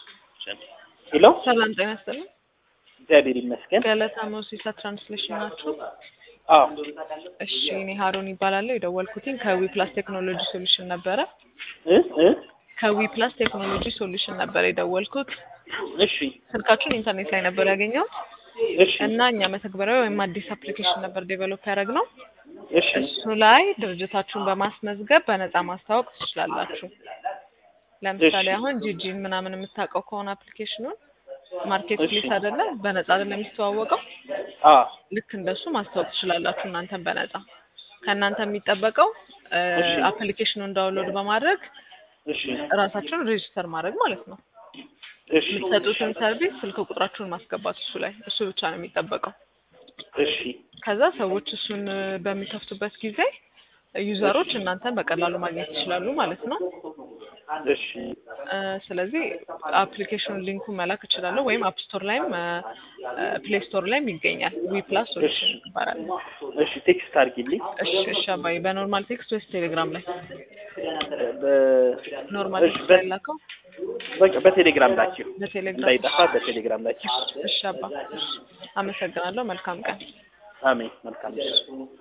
ሄሎ ሰላም ጤና ይስጥልኝ። እግዚአብሔር ይመስገን። ገለታ ሞሲሳ ትራንስሌሽን ናችሁ? አዎ እሺ እኔ ሀሩን ይባላለሁ። የደወልኩትኝ ከዊ ፕላስ ቴክኖሎጂ ሶሉሽን ነበረ። እ እ ከዊ ፕላስ ቴክኖሎጂ ሶሉሽን ነበረ የደወልኩት። እሺ ስልካችሁን ኢንተርኔት ላይ ነበር ያገኘሁት እሺ እና እኛ መተግበሪያ ወይም አዲስ አፕሊኬሽን ነበር ዴቨሎፕ ያደረግነው። እሺ እሱ ላይ ድርጅታችሁን በማስመዝገብ በነፃ ማስተዋወቅ ትችላላችሁ። ለምሳሌ እሺ። አሁን ጂጂን ምናምን የምታውቀው ከሆነ አፕሊኬሽኑን ማርኬት እሺ። ፕሌስ አይደለ? በነፃ አይደለም የሚስተዋወቀው። አ ልክ እንደሱ ማስታወቅ ትችላላችሁ እናንተን በነፃ ከእናንተ የሚጠበቀው እሺ። አፕሊኬሽኑን ዳውንሎድ በማድረግ እሺ ራሳችሁን ሬጅስተር ማድረግ ማለት ነው። እሺ የምትሰጡትን ሰርቪስ ስልክ ቁጥራችሁን ማስገባት እሱ ላይ እሱ ብቻ ነው የሚጠበቀው። እሺ ከዛ ሰዎች እሱን በሚከፍቱበት ጊዜ ዩዘሮች እናንተን በቀላሉ ማግኘት ይችላሉ ማለት ነው። እሺ እ ስለዚህ አፕሊኬሽን ሊንኩን መላክ እችላለሁ ወይም አፕ ስቶር ላይም ፕሌይ ስቶር ላይም ይገኛል። ዊ ፕላስ ሶሉሽን ይባላል። እሺ ቴክስት አድርጊልኝ። እሺ እሺ አባዬ በኖርማል ቴክስት ወይስ ቴሌግራም ላይ? በ- ኖርማል እሺ፣ ቴክስት በ- ላይ ላከው በቃ በቴሌግራም ላኪው በቴሌግራም። እንዳይጠፋ በቴሌግራም ላኪው። እሺ አባ እሺ። አመሰግናለሁ። መልካም ቀን። አሜን። መልካም